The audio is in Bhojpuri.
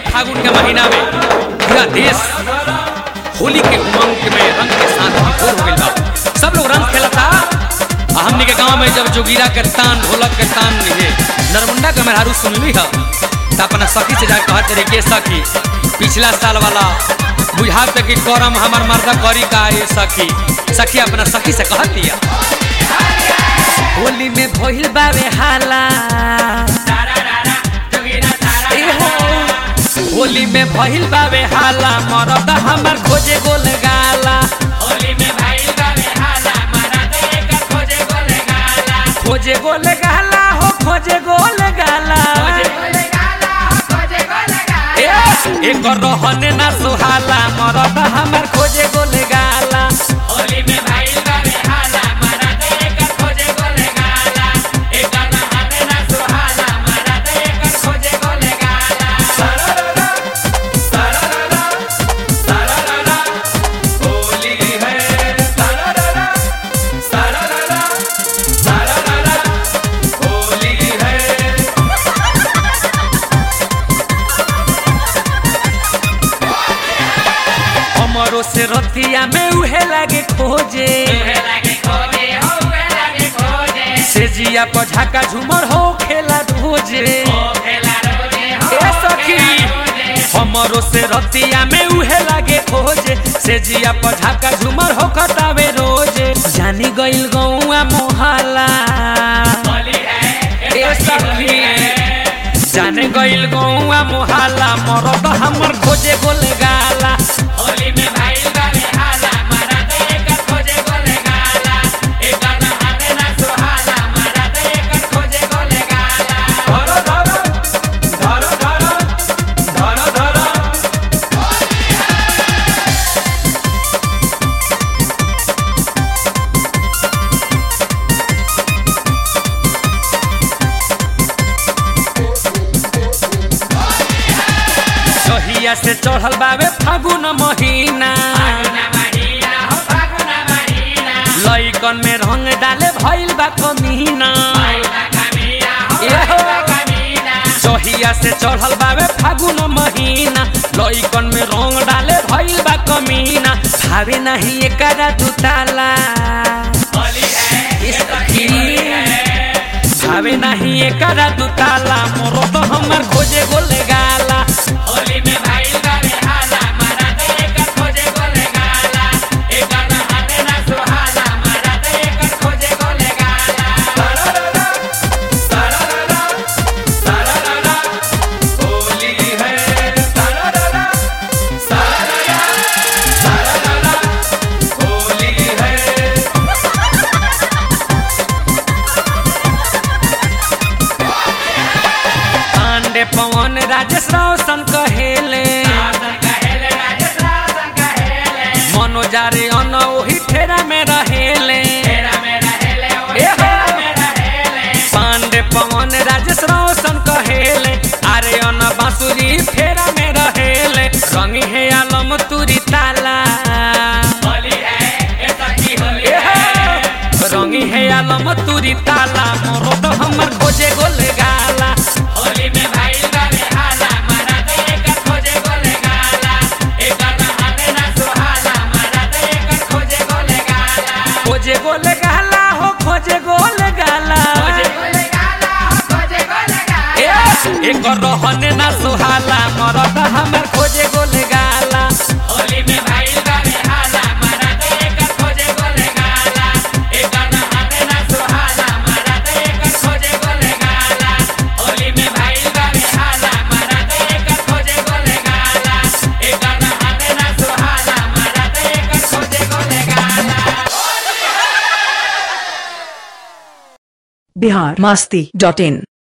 फागुन के महीना में पूरा देश होली के उमंग में रंग के साथ विभोर हो गइल बा सब लोग रंग खेलता आ हमनी के गांव में जब जोगिरा के तान ढोलक के तान ये नरमुंडा के मेहरारू सुनली ह त अपना सखी से जाके कहत रहे के सखी पिछला साल वाला बुझात कि करम हमर मर्दा करी का ये सखी सखी अपना सखी से कहत दिया होली में भइल बावे हाला ए हो, होली में भइल बावे हाला मरद हमर खोजे गोल गाला खोजे गोल गाला हो खोजे गोल गाला ए, एक रहने ना सुहाला मरद हमर खोजे गोल गाला हमरो से रतिया में उहे लागे खोजे से जिया पर झाका झूमर हो खेला रोजे ए सखी हमरो से रतिया में उहे लागे खोजे से जिया पर झाका झूमर हो खतावे रोजे जानी गइल गौआ मोहला ए सखी जाने गइल गौआ मोहला मरद हमर खोजे गोल गाला सहिया से चढ़ल बावे फागुन महीना लइकन में रंग डाले भइल बा कमीना एहो, सहिया से चढ़ल बावे फागुन महीना लइकन में रंग डाले भइल बा कमीना भावे नहीं एकरा दुताला भावे नहीं एकरा दुताला मोरो तो हमर खोजे गोल गाला पांडे पवन राजेश रोशन कहेले मनोजारे अन ओही ठेरा में रहेले एहो, पांडे पवन राजेश रोशन कहेले अरे अन बांसुरी फेरा में रहेले रंगी है आलम तुरी ताला एहो, रंगी है आलम तुरी ताला मोरो तो हमर खोजे गोल गाला खोजे गोल गाला हो खोजे गोल गाला ए, एक रहने ना सुहाला मरद हमर खोजे गोल गाला बिहार मस्ती डॉट इन